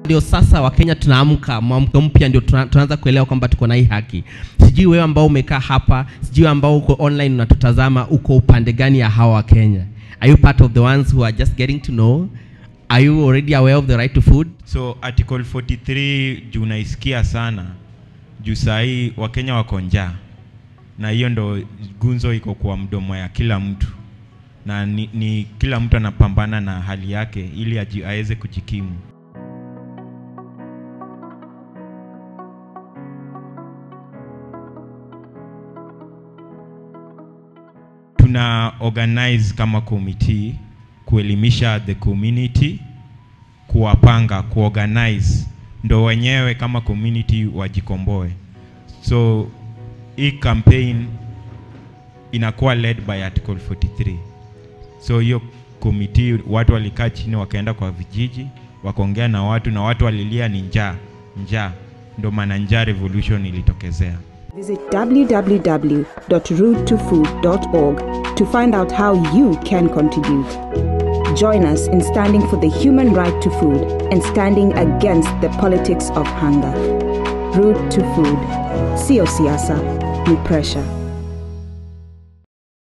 ndio sasa wakenya tunaamka mwamko mpya ndio tuna- tunaanza kuelewa kwamba tuko na hii haki sijui wewe ambao umekaa hapa sijui ambao uko online unatutazama uko upande gani ya hawa wakenya are you part of the ones who are just getting to know are you already aware of the right to food so article 43 juu naisikia sana juu sahii wakenya wako njaa na hiyo ndo gunzo iko kwa mdomo ya kila mtu na ni, ni kila mtu anapambana na hali yake ili aji- aweze kujikimu tuna organize kama committee kuelimisha the community kuwapanga kuorganize ndo wenyewe kama community wajikomboe so hii campaign inakuwa led by article 43 so hiyo committee watu walikaa chini wakaenda kwa vijiji wakaongea na watu na watu walilia ni njaa njaa ndo maana njaa revolution ilitokezea Visit www.root2food.org to find out how you can contribute. Join us in standing for the human right to food and standing against the politics of hunger. Root to Food. Sio siasa, ni pressure.